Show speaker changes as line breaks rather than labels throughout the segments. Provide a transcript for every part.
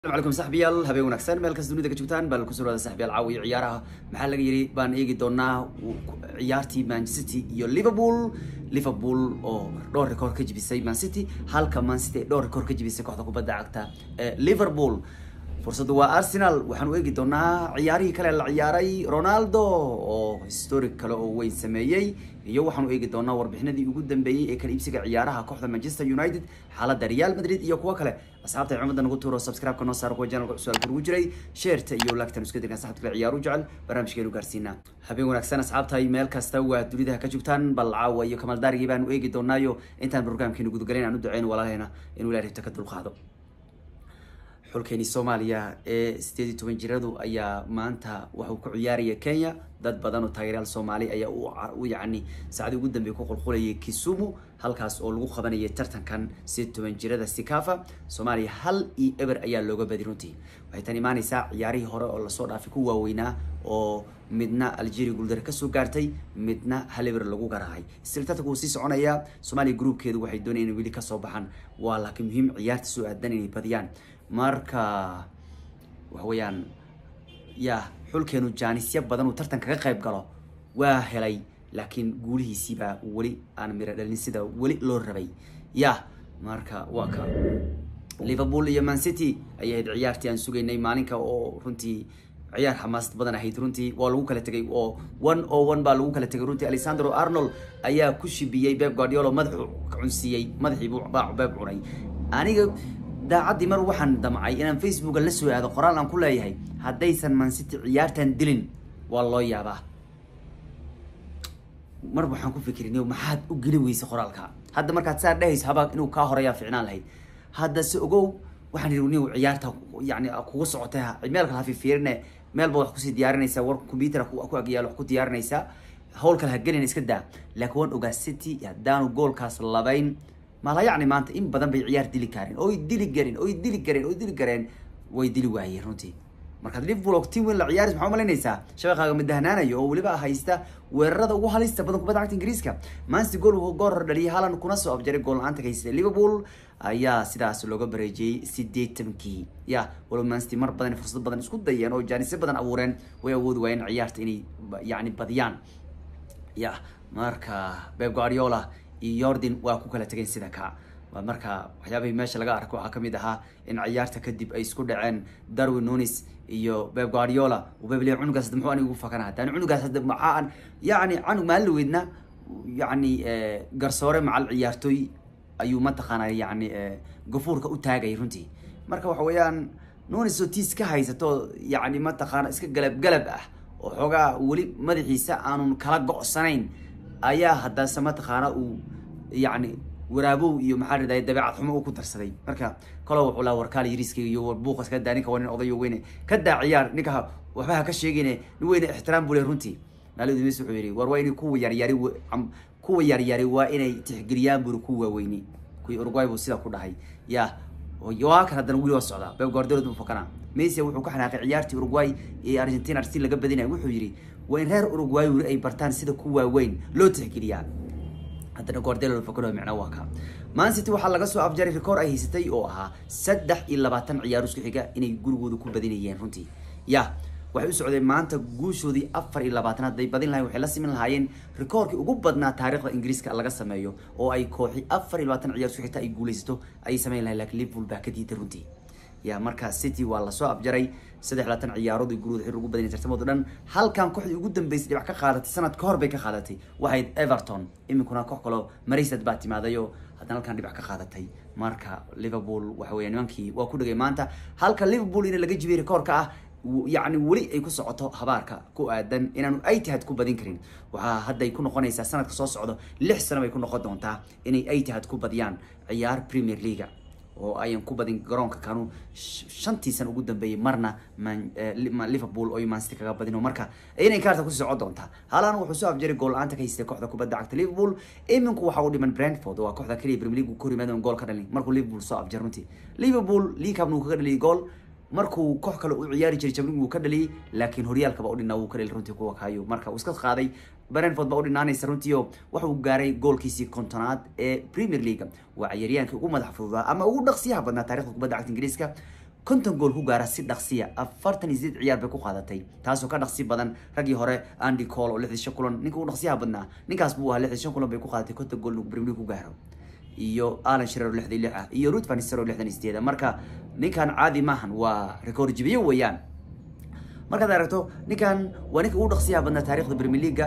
السلام عليكم صاحبيال habeen wanaagsan meel kasta dunida ka joogtaan bal ku soo wada saaxiibayaal caawi ciyaaraha maxaa laga yiri baan eegi doonaa ciyaartii Man City iyo Liverpool Liverpool oo dhowr record ka jibisay Man City halka Man City dhowr record ka jibisay kooxda kubadda cagta ee Liverpool fursaddu waa Arsenal waxaan u eegi doonaa ciyaarihii kale la ciyaaray Ronaldo oo historic kale oo weyn sameeyay iyo waxaan u eegi doonaa warbixinadii ugu dambeeyay ee kala iibsiga ciyaaraha kooxda Manchester United xaaladda Real Madrid iyo kuwa kale asxaabta cumada nagu tuuro subscribe ka noo saar kuwa channelka cusub ugu jiray share-ta iyo like-tan isku dirkan saxabta kale ciyaaru jecel barnaamijkeenu gaarsiinaa habeen wanaagsan asxaabta meel kasta waa dunida ka joogtaan bal caawa iyo kamal daarigii baan u eegi doonaayo intaan barnaamijkeenu gudgalin aan u duceyn walaalheena inuu ilaahay ribta ka dulqaado xulkeeni soomaaliya ee sideed iyo toban jiradu ayaa maanta waxuu ku ciyaaraya kenya dad badan oo taageerayaal soomaali ayaa u yacni saacadii ugu dambeeyay ku qulqulayay kisumu halkaas oo lagu qabanayay tartankan sideed iyo toban jirada sikafa soomaaliya hal iyo eber ayaa looga badi runtii waxay tan imaaneysaa ciyaarihii hore oo lasoo dhaafay ku waaweynaa oo midna algeria guuldare kasoo gaartay midna hal eber lagu garaacay isla tartanka wuu sii soconayaa soomaaliya gruubkeedu waxay doonayaan inay weli kasoo baxaan waa laakiin muhiim ciyaarta soo aadan inay badiyaan marka waxa weeyaan ya xulkeenu jaanisya badan uu tartan kaga qayb galo waa helay laakiin guulihiisiibaa weli aan miro dhalin sida weli loo rabay ya marka waa ka liverpool iyo man city ayay ahayd ciyaartii aan sugaynay maalinka oo runtii ciyaar xamaasad badan ahayd runtii waa lagu kala tegay oo one o one baa lagu kala tegay runtii alexandro arnold ayaa ku shibiyey beb guardiolo madaxu cunsiiyey madaxii baa beeb cunay aniga daacaddii mar waxaan damcay inaan facebooka la soo aado qoraal aan ku leeyahay haddaysan man city ciyaartan dilin waa loo yaabaa mar waxaan ku fikirin maxaad u geli weysay qoraalka hadda markaad saa dhehayso haba inuu kaa horeeyaa ficnaan lahayd hadda se ogow waxaan yidhi niw ciyaarta yani kugu socotay meel kale hafifiirine meel baad wax kusii diyaarinaysaa war computer ku agyaalo wax ku diyaarinaysaa hawl kale ha gelin iska daa laakiin waan ogaa city haddaanu goolkaas labayn mala yacni maanta in badan bay ciyaar dili kareen oy dili garin oy dili gareen oy dili gareen way dili waayeen runtii markaad liverpool oo team weyn la ciyaaris maxaa umalaynaysaa shabaqaaga midahnaanayo oo weliba haysta weerarada ugu halista badan kubadda cagta ingiriiska manchester goal goor hor dhaliyay haalan kuna soo afjaray gool la-aanta ka haystay liverpool ayaa sidaas looga bareejiyey sideetankii ya walow manchester mar badan fursad badan isku dayeen oo jaanisyo badan abuureen way awoodi waayeen ciyaarta inay yacni badiyaan ya marka beb guardiola iyo jordan waa ku kala tegeen sida ka marka waxyaabihii meesha laga arko waxaa kamid ahaa in ciyaarta kadib ay isku dhaceen darwin nunis iyo beb guardiola bebli cunugaas hadda muxuu aniga ugu fakana hataan cunugaas hadda maxaan yacni canug maalin weydna yacni garsoore macal ciyaartooy ayuu mataqaana yacni gafuurka u taagay runtii marka waxa weeyaan nunis oo tiis ka haysato yacni mataqaana iska galab galab ah oo xoogaa weli madaxiisa aanun kala go'sanayn ayaa haddase mataqaana uu yacni waraabow iyo maxaa riday dabeecad xumo uu ku darsaday marka kalo wuxuu laha warkaal yariiskayga iyo warbuuqas ka daa ninka waa nin odayo weyne ka daa ciyaar ninka waxba ha ka sheegine nin weyne ixtiraam buu le runtii maalid mis wuxuu yidhi war waa inay kuwa yaryari kuwa yaryari waa inay tixgeliyaan buri ku waaweyni kuwii uruguay buu sidaa ku dhahay ya waa kan haddana weli waa socdaa beb guardiola buu fakana messi wuxuu ka xanaaqay ciyaartii uruguay ee argentina arsenal laga badinaya wuxuu yidhi waa in reer uruguay weli ay bartaan sida ku waaweyn loo tixgeliyaa haddana guardiola fakano micna waa ka man city waxaa laga soo afjaray record ay haysatay oo ahaa saddex iyo labaatan ciyaar isku xiga inay gurigooda ku badinayeen runtii ya waxay u socdeen maanta guushoodii afar iyo labaatan hadday badin lahayen waxay la simin lahaayeen rekoorkii ugu badnaa taarikhda ingiriiska laga sameeyo oo ay kooxi afar iyo labaatan ciyaar isku xigta ay guuleysato ayay sameyn lahayen lakin liverpool baa ka diiday runtii ya markaa city waa lasoo afjaray saddex labaatan ciyaarood guruud xir ugu badan tartamoodo dhan halkan kooxdii ugu dambeysay dhibac ka qaadatay sanad ka hor bay ka qaadatay waxayd everton iminkuna koox kaloo marisad baa timaadayo haddana halkan dhibac ka qaadatay marka liverpool waxa weya nimankii waa ku dhegay maanta halka liverpool ina laga jibiyay rekoorka ah yacni weli ay ku socoto habaarka ku aadan inaanu itihad ku badin karin waxaa hadday ku noqonaysaa sanadka soo socdo lix sano bay ku noqon doontaa inay itihad ku badiyaan ciyaar premier leaga oo ayan ku badin garoonka kanu shantii sana ugu dambeeyay marna liverpool oo mancity kaga badin oo marka inay kaarta kusii socon doontaa halan wuxuu soo afjaray gool la-aanta ka haystay kooxda kubadda cagta liverpool iminku waxa uu dhiman brentford waa kooxda kaliya premier league ku horimaad gool ka dhalin markuu liverpool soo afjar runtii liverpool league cup uu kaga dhaliyay gool markuu koox kale u ciyaari jiray jabling wuu ka dhaliyay laakiin horyaalkaba u dhinaa wuu ka dhali runtii kuwa kayo marka uu iska qaaday brentford baa u dhinaanaysa runtii oo wuxuu gaaray goolkiisii kontonaad ee premier league waa ciyaaryaankii ugu madax fududaa ama ugu dhaqsiyaha badnaa taarikhda kubadda cagta ingiriiska konton gool ku gaara si dhaqsiya afartan iyo sideed ciyaar bay ku qaadatay taasoo ka dhaqsi badan raggii hore andy cole oo lixdii shan kulan ninka u dhaqsiyaha badnaa ninkaas buu ahaa lixdii shan kulan bay ku qaadatay konton gool inuu premier league ku gaaro iyo alan shirer oo lixdii lix ah iyo ruth van nistelrooy oo lixdan iyo sideed marka ninkan caadi maahan waa record jibiye weeyaan markaad aragto ninkan waa ninka ugu dhaqsiyaha badnaa taarikhda premier leaguea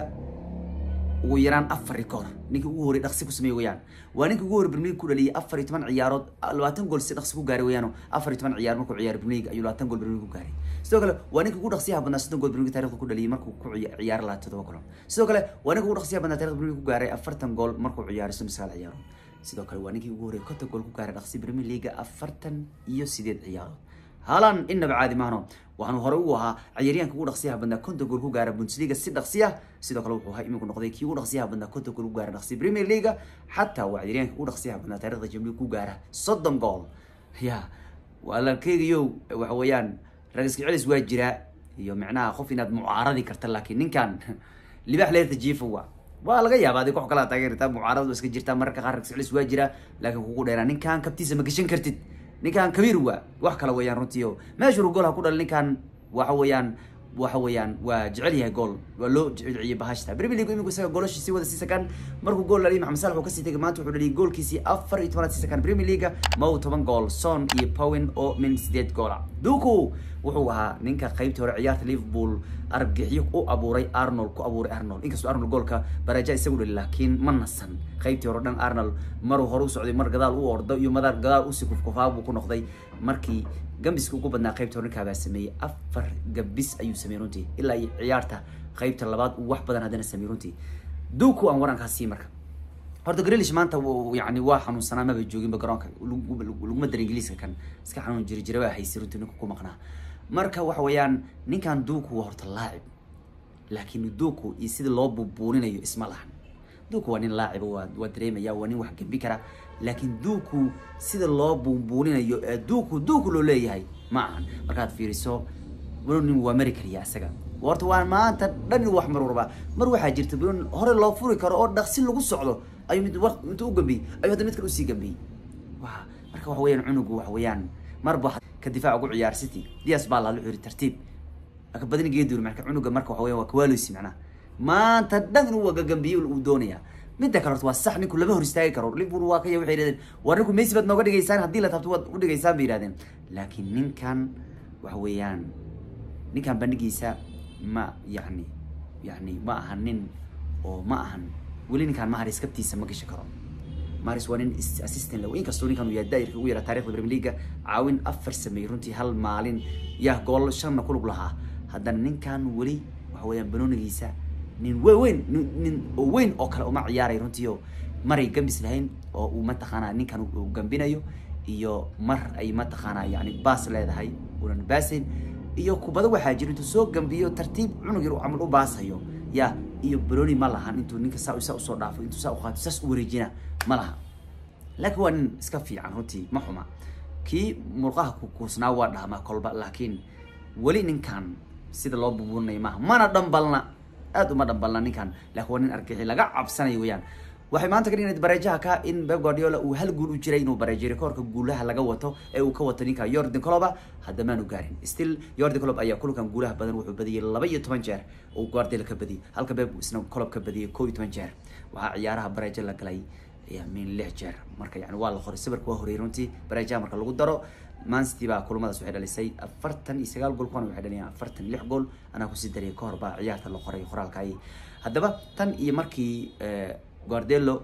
ugu yaraan afar record ninkii ugu horey dhaqsi ku sameeyey weyaan waa ninka ugu horey premier league ku dhaliyay afar iyo toban ciyaarood labaatan gool si dhaqsi ku gaaray weeyaan afar iyo toban ciyaar markuu ciyaaray premier league ayuu labaatan gool premier league ku gaaray sidoo kale waa ninka ugu dhaqsiyaha badnaa soddon gool premier league taarikhda ku dhaliyay markuu ku ciyaaray labaatan todoba kulan sidoo kale waa ninka ugu dhaqsiyaha badnaa taarikhda premier league ku gaaray afartan gool markuu ciyaaray soddon sagaal ciyaarood sidoo kale waa ninkii ugu horey konton gool ku gaaray dhaqsi premier league afartan iyo sideed ciyaarood haalan innaba caadi maahno waxaanu hore ugu ahaa ciyaaryahanka ugu dhaqsiyaha badnaa konton gool ku gaara bundesliga si dhaqsiya sidoo kale wuxuu ahaa iminku noqday kii ugu dhaqsiyaha badnaa konton gool ku gaara dhaqsi premier leaga xataa waa ciyaaryahanka ugu dhaqsiyaha badnaa taarikhda jamliga ku gaara soddon gool ya waa la keegayo waxa weeyaan ragiska celis waa jiraa iyo micnaha qof inaad mucaaradi karta laakiin ninkan libax leerta jiifa waa waa laga yaaba adig wax kala taageertaa mucaaradu iska jirtaa mararka qaar ragiska celis waa jiraa laakiin kugu dheeraa ninkan kabtiisa ma gashan kartid ninkan kabiir waa wax kale weeyaan runtii o meeshuru gool ha ku dhalin ninkan waxa weeyaan waxa weeyaan waa jecel yahay gool waa loo jeciyay bahashta premier league iminku isaga goolasha sii wada sii sakan markuu gool dhaliyay maxamed saalax uu kasii tegay maanta wuxuu dhaliyay goolkiisii afar iyo tobanaad sii sakan premier league ma uu toban gool son iyo powin oo min sideed goola duku wuxuu ahaa ninka qaybtii hore ciyaarta liverpool argixyo u abuuray arnold ku abuuray arnold inkastoo arnold goolka baraja isagu dhali laakiin ma nasan qaybtii hore dhan arnold maruu hore u socday mar gadaal u ordo iyo madar gadaal usi kufkufaa buu ku noqday markii gambiska ugu badnaa qaybta hore ninkaabaa sameeyey afar gabis ayuu sameeyey runtii ilaa iyo ciyaarta qaybta labaad uu wax badan haddana sameeyey runtii duku aan warankaas sii marka horta grelish maanta yani waa xanuunsanaa maba jooginba garoonka laguma dara ingiliiska kan iska xanuun jiri jira waa haysay runtii ninka ku maqnaa marka waxa weeyaan ninkan duku waa horta laacib laakiin duku iyo sida loo buubuuninayo isma lahan duku waa nin laaciba waa waa dareemaya waa nin wax gembi kara laakiin duku sida loo buubuuninayo ee duku duku loo leeyahay ma ahan markaad fiiriso nin waa mari kariya isaga horta waa maanta dhan wax marurba mar waxaa jirta bn hore loo furi karo oo dhaqsi lagu socdo ayuu mid intuu u gambiyey ayuu hadda mid kale usii gambiyey wa marka waxa weyaan cunugu waxa weeyaan marba ka difaac ugu ciyaar city dias baa laala xiri tartiib aka badin geedur marka cunuga marka waxa weyan waa kawaaleysi macnaha maanta dhan inuu wagagambiyo uu doonaya midda kale horta waa sax ninku lama hor istaagi karo liverpool waa kaya waxay yidhahdeen war ninku messi baad nooga dhigaysaan haddii la taabto waad u dhigaysaan bay yidhahdeen laakiin ninkan waxa weeyaan ninkan bandhigiisa ma yani yani ma ahan nin oo ma ahan weli ninkaan maharis kabtiisa ma gashi karo maris waa nin assistant la inkastoo ninkan uu yahay daayirka ugu yaraa taarikhda premier league caawin afar sameeyey runtii hal maalin yaa gool shanna kulug lahaa haddana ninkan weli waxa weeyaan banoonigiisa nin we weyn nin oo weyn oo kale uma ciyaaray runtii oo maray gambis lahayn oo uu mataqaanaa ninkan uu gambinayo iyo mar ay mataqaanaa yani baas leedahay unan baasayn iyo kubado waxaa jira intuu soo gambiyo tartiib cunug yar camal u baasayo ya iyo broni ma lahan intuu ninka saa saa usoo dhaafo intuu saa uqaato saas u wareejina ma laha laakiin waa nin iska fiican runtii ma xuma kii murqaha kukuusnaa waa dhahmaa kolba laakiin weli ninkan sida loo bubuunayo maaha mana dhambalna aad uma dhambalna ninkan laakiin waa nin argixi laga cabsanayo weyaan waxay maanta ka dhignayd bareejaha ka in Pep Guardiola uu hal guul u jiray inuu bareejiyo rekoorka guulaha laga wato ee uu ka wato ninka Jordan Klopp hadda maanu gaarin still Jordan Klopp ayaa kulankan guulaha badan wuxuu badiyay laba iyo toban jeer oo Guardiola ka badiyay halka Pep isna Klopp ka badiyay koob iyo toban jeer waxaa ciyaaraha bareejo la galay min lix jeer marka yani waa la qoray sawirka waa horey runtii bareejaha marka lagu daro man city baa kulamadaas waxay dhalisay afartan iyo sagaal gool kuwana waxay dhaliyeen afartan lix gool anaa kusii dariyay kahor baa ciyaarta la qoray qoraalka ay haddaba tan iyo markii guardelo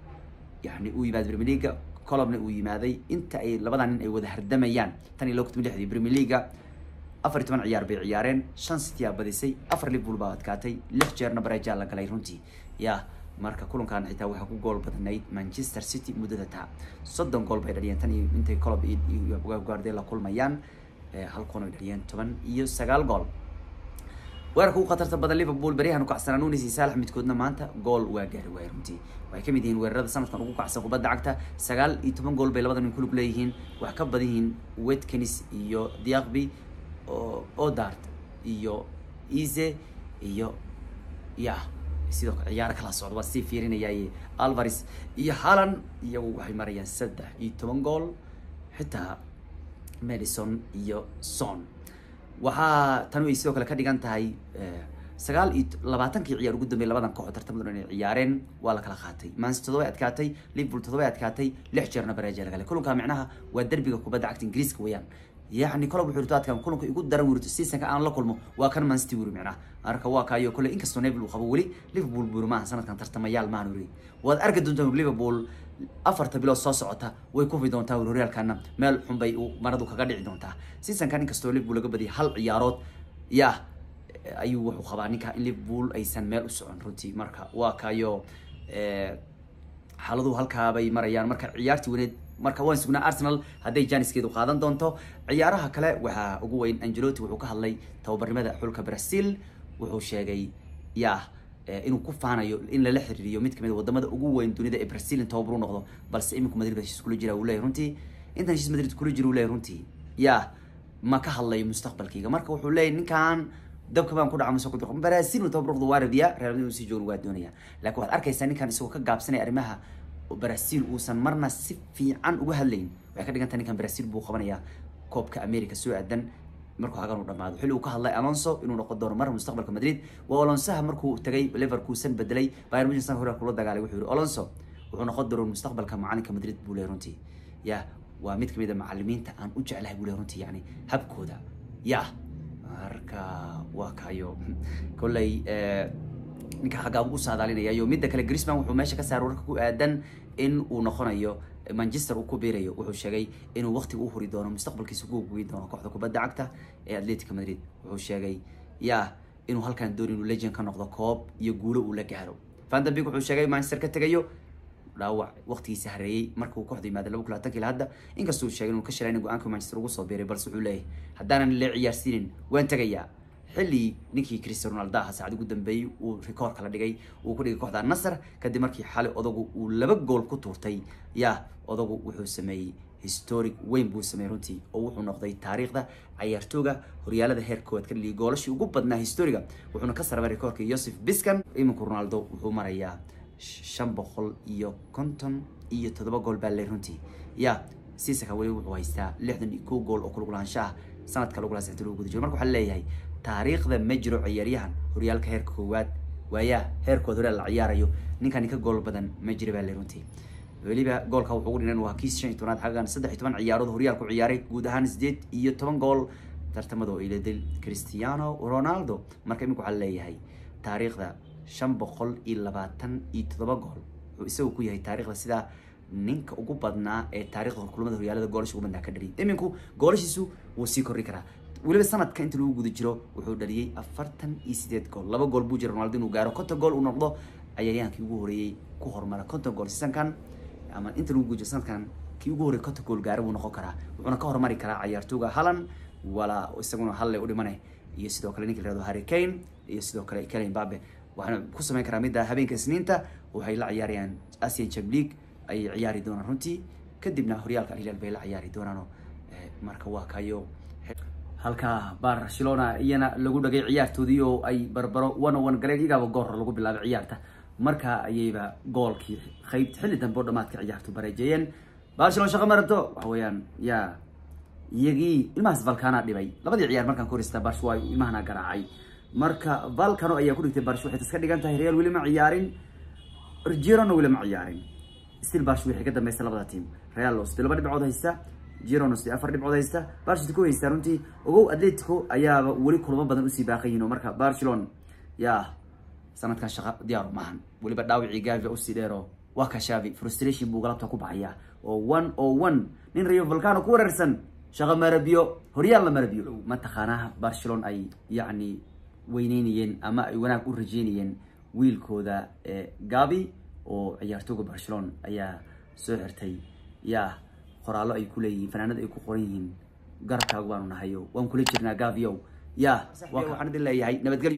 yani uu yimaada premier leaga colobna uu yimaaday inta ay labadan nin ay wada hardamayaan tan iyo logtami lixdii premier leaga afar iyo toban ciyaar bay ciyaareen shan city aa badisay afar liverpool baa adkaatay lix jeerna bareejaa la galay runtii ya marka kulankan xitaa waxaa ku gool badnayd manchester city muddada taa soddon gool bay dhaliyeen tan iyo intay colob iyo guardela kulmayaan halkuun ay dhaliyeen toban iyo sagaal gool weerarka ugu khatarta badan liverpool beryahan ukacsanaa nunis iyo saalax midkoodna maanta gool waa gaari waaya runtii waxay kamid yihiin weerarada sanadkan ugu kacsan kubadda cagta sagaal iyo toban gool bay labada nin kulug leeyihiin wax ka badan yihiin wetkenis iyo diaqby odart iyo ise iyo ya sidoo kale ciyaaro kala socda waa sii fiirinayay alvares iyo halan iyagu waxay marayaan saddex iyo toban gool xitaa madison iyo son waxaa tan ay sidoo kale ka dhigan tahay sagaal iyo labaatankii ciyaar ugu dambeeyay labadan kooxood tartamada inay ciyaareen waa la kala qaatay manchester todoba adkaatay liverpool todoba adkaatay lix jeerna bareeja laga helay kulanka micnaha waa derbiga kubadda cagta ingiriiska weeyaan yacni kolob wuxuu yirto adkaan kulanka igu daran wirto seasonka aan la kulmo waa kan man city wuri micnaha marka waa kaayo kole inkastoo neville uu qabo weli liverpool buuri maaha sanadkan tartamayaal maahan wuri waad arki doontaa liverpool afarta bilood soo socota way kufi doontaa wuri horyaalkana meel xun bay maradu kaga dhici doontaa seasonkan inkastoo liverpool laga badiyay hal ciyaarood yaa ayuu wuxuu qabaa ninka in liverpool aysan meel u socon runtii marka waa kaayo xaaladuhu halkaabay marayaan marka ciyaartii weyneed marka waan sugnaa arsenal hadday janiskeedu qaadan doonto ciyaaraha kale waxaa ugu weyn angelotti wuxuu ka hadlay tababarnimada xulka brazil wuxuu sheegay ya inuu ku faanayo in lala xiriiriyo mid kamid wadamada ugu weyn dunida ee brazil in tababar u noqdo balse iminku madrid ba heshiis kula jira uu leeyahy runtii intan heshiis madrid kula jira uu leeyahy runtii ya ma ka hadlayo mustaqbalkayga marka wuxuu leeyahy ninkan dabka baan ku dhaca masoo kudhiqo brazil uu tababar noqdo waa rabiya real madrid sii joogan waa doonaya laakiin waxaad arkaysaa ninkan isagoo ka gaabsanaya arrimaha brazil uusan marna si fiican uga hadlayn waxay ka dhiganta ninkan brazil buu qabanayaa koobka america soo aadan markuu hagan u dhamaado xilli uu ka hadlay alonso inuu noqon doono mar mustaqbalka madrid waa alonsoha markuu tagay leverkusen bedelay bayern munchen sanka hore kula dagaalay wuxuu yihi alonso wuxuu noqon doona mustaqbalka macalinka madrid buu leeyahy runtii ya waa mid kamid a macalimiinta aan u jeclahay buu leeyahy runtii yani habkooda ya marka waa kayo kolley ninka xaggaa u saadaalinayayo midda kale grisman wuxuu meesha ka saaray warka ku aadan in uu noqonayo manchester uu ku biirayo wuxuu sheegay inuu waqtiga u huri doono mustaqbalkiisa ku goyi doono kooxda kubadda cagta ee atletica madrid wuxuu sheegay ya inuu halkan dooni inuu legend ka noqdo koob iyo guulo uu la gaaro vandabig wuxuu sheegay manchester ka tegayo dhaawac waqtigiisa hareeyey marka uu kooxda yimaada laba kulatan kila hadda inkastuu sheegay inuu ka shalay in go-aanka manchester ugu soo biiray balse wuxuu leeyahay haddaanan la ciyaarsiinin waan tegayaa xilli ninkii cristiano ronaldo aha saacad ugu dambeeyey uu rikoor kala dhigay uu ku dhigay kooxda nasar kadib markii xalay odagu uu laba gool ku tuurtay ya odagu wuxuu sameeyey historic weyn buu sameeyey runtii oo wuxuu noqday taariikhda cayaartooga horyaalada heer koowaad ka dhaliyay goolashii ugu badnaa historiga wuxuuna ka sarabay rikoorka yosef biscan iminku ronaldo wuxuu marayaa shan boqol iyo konton iyo toddoba gool baa le runtii ya siisaka weli wuxuu haystaa lixdan iyo kow gool oo kulugulaanshaha sanadka lagu laasixta lagu guda jiro marka waxaa leeyahay taariikhda ma jiro ciyaaryahan horyaalka heerka koowaad waayaa heerkood horyaal la ciyaarayo ninkan ka gool badan ma jira baa le runtii weliba goolka wuxuu ugu dhinan waa kiis shan iyo tobnaad xaggan saddex iyo toban ciyaarood horyaalku ciyaaray guud ahaan sideed iyo toban gool tartamada oo iladil cristiano ronaldo marka imika waxaa leeyahay taariikhda shan boqol iyo labaatan iyo toddoba gool wuxuu isagu ku yahay taariikhda sidaa ninka ugu badnaa ee taarikhda kulamada horyaalada goolasha ugu badnaa ka dhaliyay iminku goolashiisu wuu sii kordhi karaa weliba sanadka inta lagu guda jiro wuxuu dhaliyey afartan iyo sideed gool laba gool buu jira ronaldo inuu gaaro konton gool uu noqdo ciyaaryahaankii ugu horeeyey ku hormara konton gool sisankan ama inta lagu guda jiro sanadkan kii ugu horreeyey konton gool gaaro buu noqon karaa wuxuuna ka hormari karaa ciyaartooga halan walaa isaguna halle u dhimane iyo sidoo kale ninka la yihahdo harry kane iyo sidoo kale kelen mbabe waxaana ku samayn karaa midda habeenka isniinta waxay la ciyaarayaan asian champ league ayay ciyaari doonaan runtii kadibna horyaalka alhilaal bay la ciyaari doonaano marka waa kayo halka barcelona iyana lagu dhagay ciyaartoodii oo ay barbaro one on one galeen iyagaaba goor lagu bilaabay ciyaarta marka ayayba goolkii qayb xilli dambe oo dhamaadka ciyaartu bareejeeyeen barcelona shaqo ma rabto waxa weeyaan ya iyagii ilmahaas valcana dhibay labadii ciyaar markaan ku horeystaa barsh waa ilmahana garaacay marka valcano ayaa ku dhigtay barsh waxay tas ka dhigan tahay real weli ma ciyaarin girona weli ma ciyaarin still barsh waxay ka dambaysa labada team real oo sidii laba dhibcood haysta girona sidii afar dhibcood haysta barsh ku haysta runtii ogow atletico ayaaba weli kulamo badan usii baaqayihin oo marka barcelona ya sanadkan shaqa diyaar maahan weliba dhaawicii gavi usii dheero waa ka shavi frustration buu galabta ku baxaya oo one o one nin rayo volcano ku wareersan shaqa marabiyo horyaal la marabiyo mataqaanaa barcelona ay yacni weyneynayeen ama ay wanaag u rajeynayeen wiilkooda gabi oo ciyaartooga barcelona ayaa soo xirtay ya qoraallo ay ku leeyihiin fanaanada ay ku qoran yihiin garabkaagu baanu nahayo waan kula jirnaa gaviow ya waxaan idin leeyahay nabadgelyo